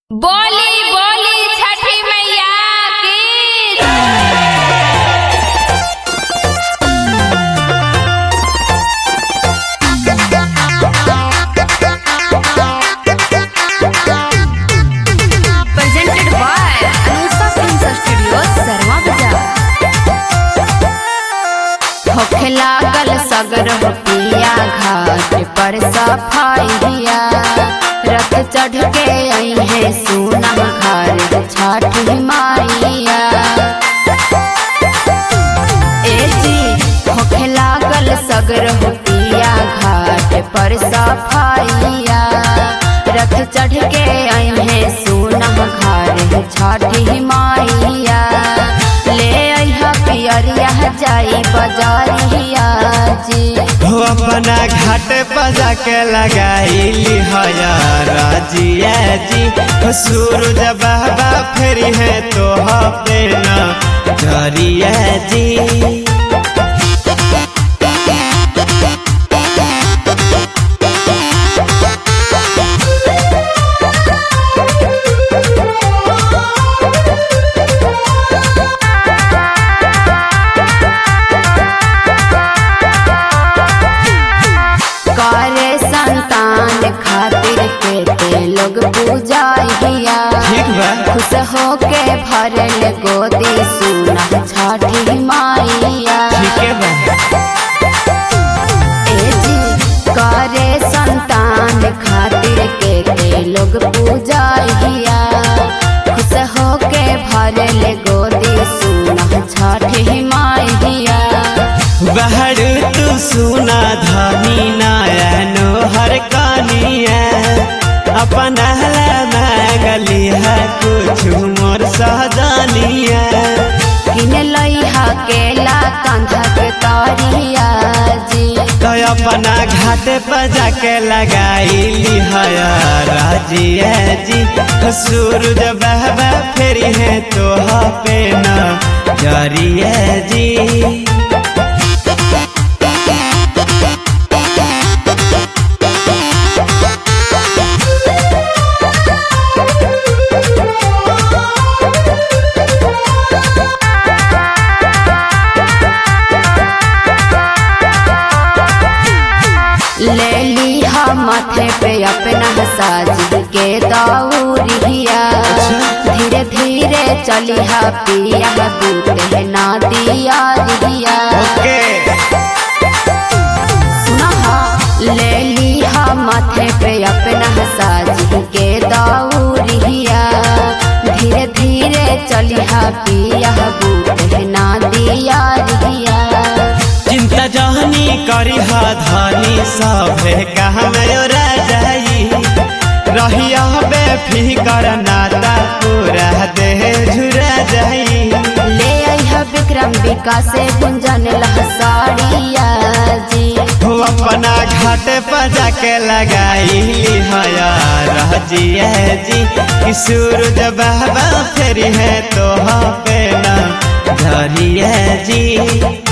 बोली बोली छठी मैया की presented by Anusa Films Studio, Sarma Bazaar. होखे लागल सगर पिया घाट पर सफाइया रथ चढ़ के आई है सोना घर छठ माइया ए जी होखे लागल सगर पिया घाट पर सफाइया रथ चढ़ के आई है सोना घर छठ माइया ले अइहा पियरिया जाई बजारिया जी हो अपना घाट बजा के लगाईली हया राजिया जी हो सूरज बाबा फेरी है तो पे न जरिया जी करे संतान खातिर के लोग पूजा हिया ठीक बा खुश होके भरल गोदी सुना छठी माइया ठीक है बा ए जी करे संतान खातिर के के लोग पूजा हिया खुश होके भरल गोदी सुना छठी माइया बाहर तू सुना धनी नयनो हर कानिया अपना मांगली है कुछ मोर सहजानिया किन लइहा केला कंधा के तारिया जी तो अपना घाट पर जाके लगाईली हया राजिया जी तो सूरज बहबा फेरी है तो पे न जरिया जी ले लीहा माथे पे अपना साज के दौरिया धीरे धीरे चलिहा पिया दूते ना दिया दिया ओके सुनहा ले लीहा माथे पे अपना साज के दौरिया धीरे धीरे चलिहा पिया दूते ना दिया दिया चिंता जहनी करी हा धनी सभे कहाँ जाई रहिया बेफिकर नाता पूरा देह झुरा जाई ले आइहा विक्रम विकास गुंजन लहसाड़िया जी हो अपना घाट पर जाके लगाईली हया राजिया जी कि सूरज बाबा फेरी है तो पे न धरिया जी